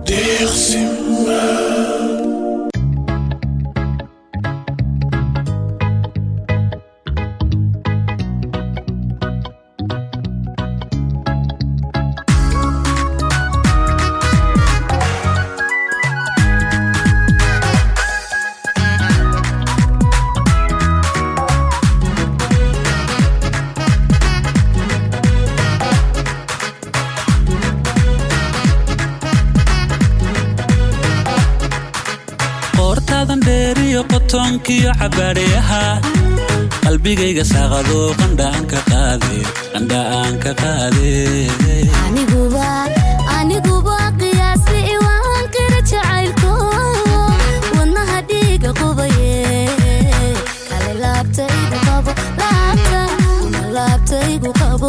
qoortaadan dheeriyo qotoonkiyo cabaadhayaha qalbigayga saaqado qandhaan ka qaade qandha'aan ka qaade aniguba aniguba qiyaasti iwaan qira jacaylko wadnaha dhiiga qubaye kale laabtaygu qabo laabta una laabtaygu qabo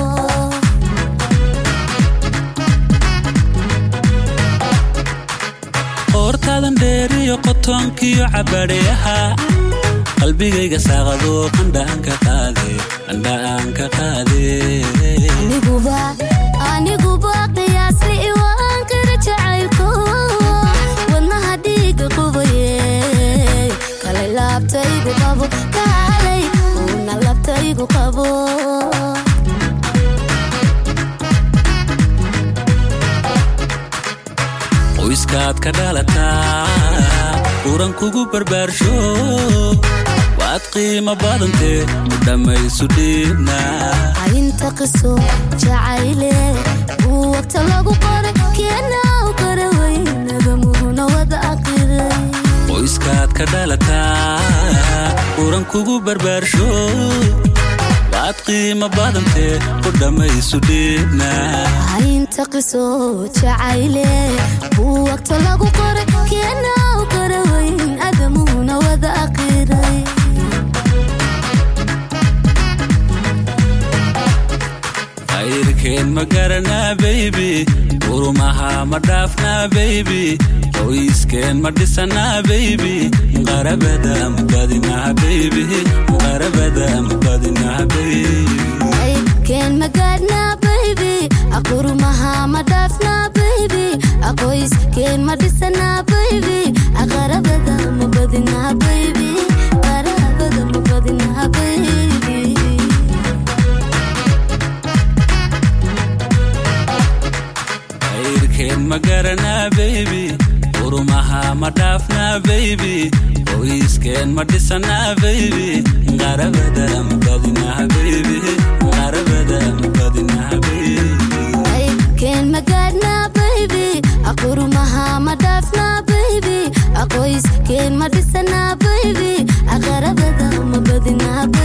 qoortaadan dheeriyo qotoonkiyo cabaadhayaha qalbigayga saaqado qandha'aan ka qaade qandha'aan ka qaade aniguba aniguba qiyaasti iwaan qira jacaylko wadnaha dhiiga qubaye kale laabtaygu qabo kaalay una laabtaygu qabo qoyskaad ka dhalataa uran kugu barbaarsho waad qiimo badantee u dhammaysu dhiibna inta qiso jacayle uu wagta lagu qoray keenaw kara weynaga muhuna wada aqiray qoyskaad ka dhalataa uran kugu barbaarsho waad qiimo badantee u dhammaysu dhiibna inta qiso jacayle uu wagta lagu qoray keenaw kara weyn adamuhuna wada aqiray khayrkeen ma garanaa baybi urumaha ma dhaafnaa baybi qoyskeen ma dhisanaa baybi qarabada ma badinaa baybi qarabada ma badinaa baybi keen magaadhnaa baybi aqurumaha ma dhaafnaa baybi aqoys keen ma dhisanaa baybi aqarabada ma badinaa baybi qarabada ma badinaa baybi khayrkeen ma garanaa baybi urumaha ma dhaafnaa baybi qoyskeen ma dhisanaa baybi qarabada ma badinaa baybi qarabada ma badinaa baybi keen magaadhnaa baybi aqurumaha ma dhaafnaa baybi aqoys keen ma dhisanaa baybi aqarabada ma badinaa baybi